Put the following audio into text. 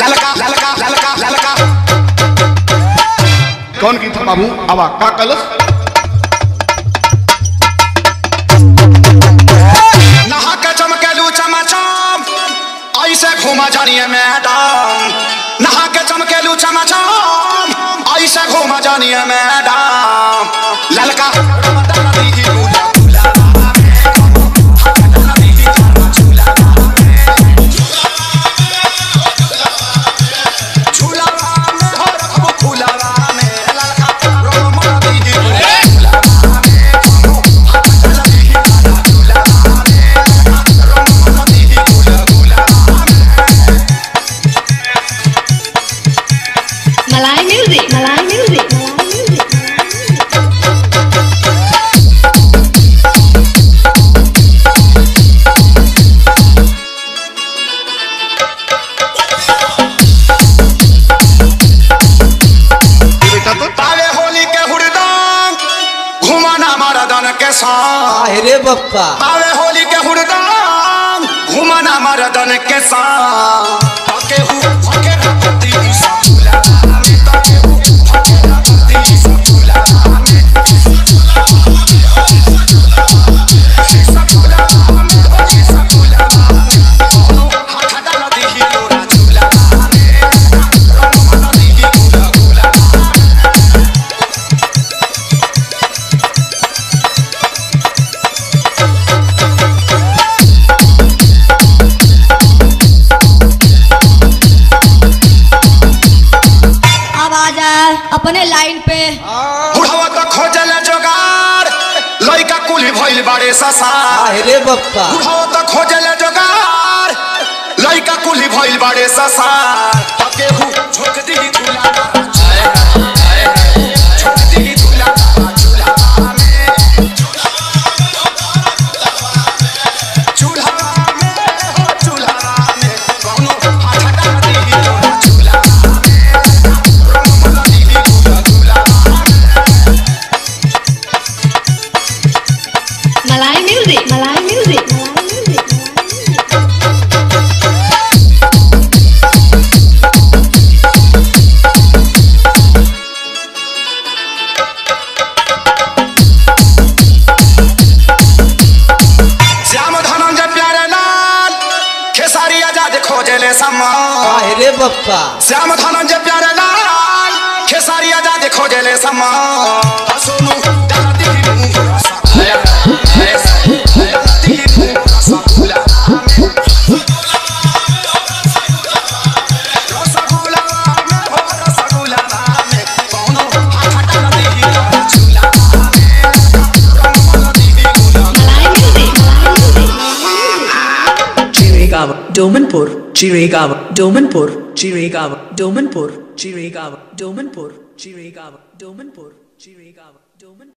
ललका ललका ललका ललका कौन गीत है बाबू आवा का कलस नहा के चमकेलू चमाचम ऐसे घूमा जानिए मैडम नहा के चमकेलू चमाचम ऐसे घूमा जानिए मैडम ललका Malay music. Malay music. Malay music. बेटा तो पावे होली के हुड़दंग घुमाना मरदन के संग अरे बप्पा पावे होली के हुड़दंग घुमाना मरदन के संग पके हु पके रखती ही सचुला तके हु पके रखती ही सचुला हाथ डाल दी ही लोरा चूला रमन दी ही गुला गुला अब आ जाए अपने लाइन पे बुढ़वा तो खोजल जोगार लइका कुली भइल बाड़े ससार अरे बप्पा बुढ़वा तो खोजल जोगार लइका कुली भइल बाड़े ससार तके हु झोक दी झूला झोक दी झूला झूला में झूला में हो झूला में कौनो हाथ डाल दी लोरा झूला में रमन दी गुला गुला Malay music. Malay music. Malay music. Shyam Dhananjay प्यारे लाल खेसारी आजाद खोजले सम्मान अरे बप्पा श्याम धनंजय प्यारे लाल खेसारी आजाद खोजले सम्मान सोनू दादी मुंह रसा दादी मुंह रसा फूला रसगुल्ला में हो रसगुल्ला में कौनो हाथ डाल दी लोरा झूला में रमन दी गुला Malay music. Malay music. Chirigava, Domanpur, Chirigava, Domanpur, Chirigava, Domanpur, Chirigava, Domanpur, Chirigava, Domanpur, Chirigava, Domanpur.